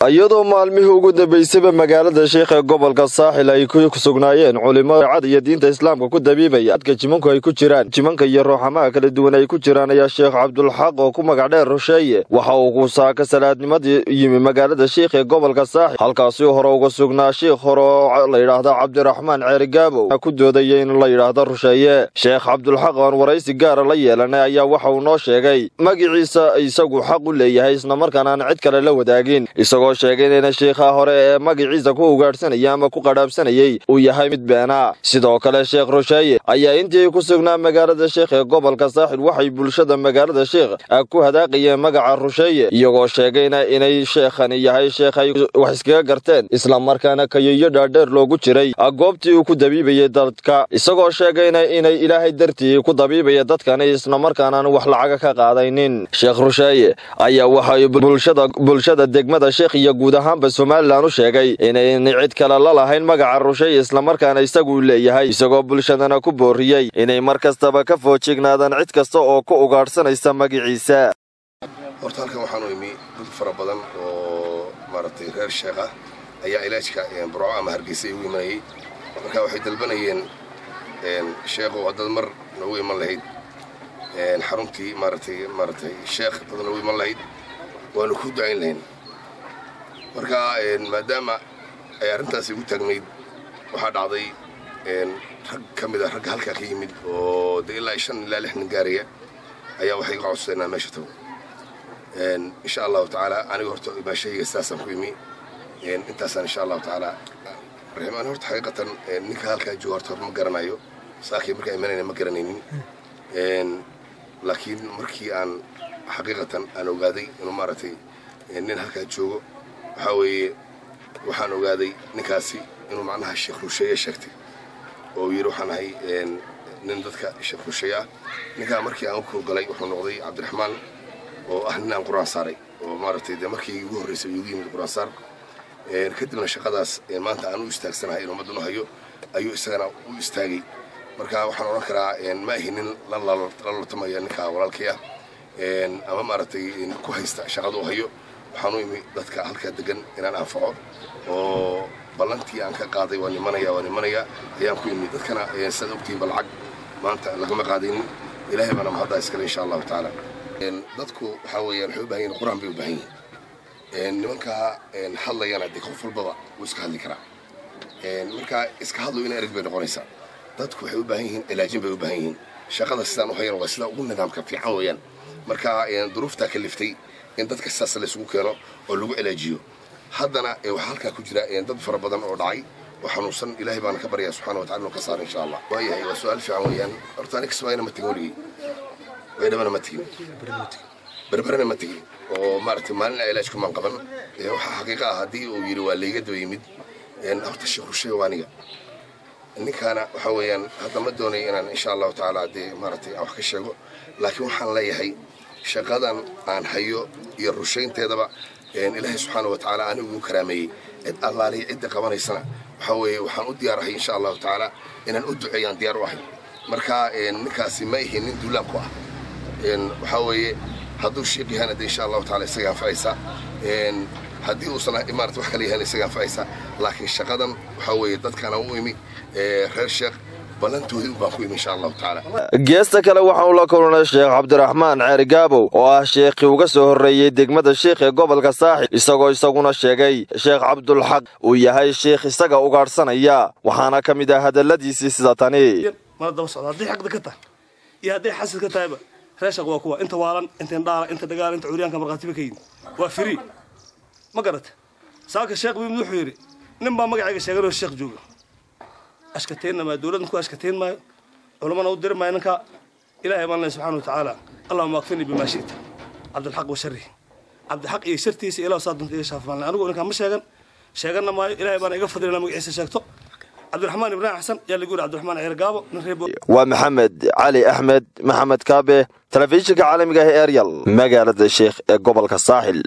iyadoo maalmihii ugu dambaysaba magaalada sheikh ee gobolka saaxil ay ku sugnaayeen culimo cad iyo diinta islaamka ku dabiibaya adka jimanku ay ku jiraan jimanka iyo rooxamaha kala duwan ay ku jiraan ayaa sheekh cabdulxaq oo ku magac dheer rusheeye waxa uu kusaaka salaadnimadii yimi magaalada sheikh ee gobolka saaxil halkaasi hore uga sugnaa sheikh hore oo la yidhaahda cabdiraxmaan ceerigaabow ku doodaya in la yidhaahdo rusheeye sheekh cabdulxaq oon waraysi gaara la yeelanay ayaa waxa uu noo sheegay magiciisa isagu xaq u leeyahay islamarkaana aan cid kale la wadaagin isagoo sheegay inayna sheikha hore ee magaciisa ku ugaadhsanaya ama ku qadhaabsanayey uu yahay mid beena sidoo kale sheekh rusheeye ayaa intii ku sugnaa magaalada sheikh ee gobolka saaxil waxay bulshada magaalada sheikh ku hadaaqayeen magaca rusheeye iyagoo sheegayna inay sheekhani yahay sheekh ay wax iskaga garteen islamarkaana kayoyo dhaadheer loogu jiray goobtii uu ku dabiibayay dadka isagoo sheegayna inay ilaahay dartii ku dabiibaya dadkani islamarkaanaan wax lacaga ka qaadaynin sheekh rusheeye ayaa waxay bulshada degmada sheekh iyo guud ahaanba somalilan u sheegay inayn cid kale la lahayn magaca rusheeye islamarkaana isagu leeyahay isagoo bulshadana ku booriyey inay mar kastaba ka foojignaadaan cid kasta oo ku ugaadhsanaysa magaciisa horta halkan waxaanu imi dad fara badan oo maaragtay reer sheekh ah ayaa ilaajka burco ama hargeysa igu imanayay marka waxay dalbanayeen sheekhow haddaad mar noogu iman lahayd xaruntii maaragtay maaragtay sheekh dad noogu iman lahayd waanu ku ducayn lahayn marka maadaama ay arrintaasi igu taagnayd waxaa dhacday rag ka mid a ragga halkaa ka yimid oo dee ilaa shan ilaa lix nin gaaraya ayaa waxay iga codsadeen inaan meesha tago insha allahu tacaala aniga horta maashahayga sidaasaan ku imi intaasaan insha allahu tacaala raximaan horta xaqiiqatan ninka halkaa jooga horta ma garanayo saakii markaa imanayna ma garanaynin laakiin markii aan xaqiiqatan aan ogaaday inuu maaragtay nin halkaa joogo waxaa weeye waxaan ogaaday ninkaasi inuu macnaha sheekh rusheeye sheegtay oo yidhi waxaan ahay nin dadka sheekh rusheeye ah ninkaa markii aan u kurgalay wuxuu noqday cabdiraxmaan oo ah nin aan qur-aan saaray oo maaragtay dee markii igu horraysay igu yimid qur-aan saar kadibna shaqadaas maanta aan u istaagsanahay in ummaddan u hayo ayuu isagana u istaagay marka waxaan odhan karaa ma ahi nin la laltamaya ninka walaalkay ah ama maaragtay ku haysta shaqada u hayo waxaan u imi dadka halkaa degan inaan anfaco oo ballantii aan ka qaaday waa nimanaya waa nimanaya ayaan ku imi dadkana sidaad ogtihiinba lacag maanta lagama qaadaynin ilaahay baana mahaddaa iskale insha allahu tacaala dadku waxaa weeyaan waxay u bahan yihin qur-aan bay u baahan yihin nimankaa hadlayana dee qof walbaba wuu iska hadli karaa markaa iska hadlo ina ereg bay noqonaysaa dadku waxay u baahan yihiin cilaajin bay u baahan yihiin shaqada sidaan u hayan waa sida ugu nidaamka fiican weeyaan marka duruuftaa ka liftay in dadka sidaas laysugu keeno oo lagu cilaajiyo haddana waxaa halkaa ku jira dad fara badan oo dhacay oo xanuunsan ilaahay baana ka baryaa subxana wa tacala inuu ka saaro insha allah waayahay waa su-aal fiican weeyaan horta aniga kismaayana ma tegin weligay baydhabana ma tegin berberana ma tegin oo maaragtay maalin cilaajku maan qaban waxaa xaqiiqa ah haddii uu yidhi waa layga daba yimid horta sheekh rusheeye waa aniga ninkaana waxa weeyaan hadda ma doonay inaan insha allahu tacaala dee maaragtay aan wax ka sheego laakiin waxaan leeyahay shaqadan aan hayo iyo rushaynteedaba ilaahay subxaana wa tacaala anigu igu karaameeyey cid allaaliya cidda qabanaysana waxa weeye waxaan u diyaar ahay insha allahu tacaala inaan u duceeyaan diyaar u ahay marka ninkaasi ma ihi nin duulaab ku ah waxaa weeye hadduu sheekh yahana de insha allahu taala isaga anfacaysa haddii uusan maarata wax kale yahana isaga anfacaysa laakiin shaqadan waxaa weeye dadkaana u imi reer sheekh ballantoodii ubaan ku imi insha allahu tacaala geesta kale waxaanu la kulnay sheekh cabdiraxmaan ceerigaabow oo ah sheekhii uga soo horreeyey degmada sheikh ee gobolka saaxil isagoo isaguna sheegay sheekh cabdulxaq uu yahay sheikh isaga ugaadhsanaya waxaana ka mid ah hadalladiisii sida tani mana daba socda hadday xaqda ka tahay iyo hadday xasid ka tahayba reeshaq waa kuwa inta waalan inta indhaala inta dagaal inta curyaanka markhaatiba ka yimid waa firii ma garata saaka sheekh bimid wuxuu yidhi nin baa magacayga sheeganoo sheekh jooga ashkateynna maa dowladdan ku ashkateyn maayo culammana u diri maayo ninka ilaahay baan leh subxana wa tacaala allahuma akfirnii bimaa shi'ta cabdilxaq wa sharrihi cabdilxaq iyo shartiisa ilaah saa dunta iga shaafi maalin anigu ninkaan ma sheegan sheeganna maayo ilaahay baana iga fadlina magaciisa sheegto cabdiraxmaan ibraahim xasan yaa lagu yidhi cabdiraxmaan ceer gaabo nin reer waa maxamed cali axmed maxamed kaabe telefishinka caalamiga ah ee eryal magaalada sheikh ee gobolka saaxil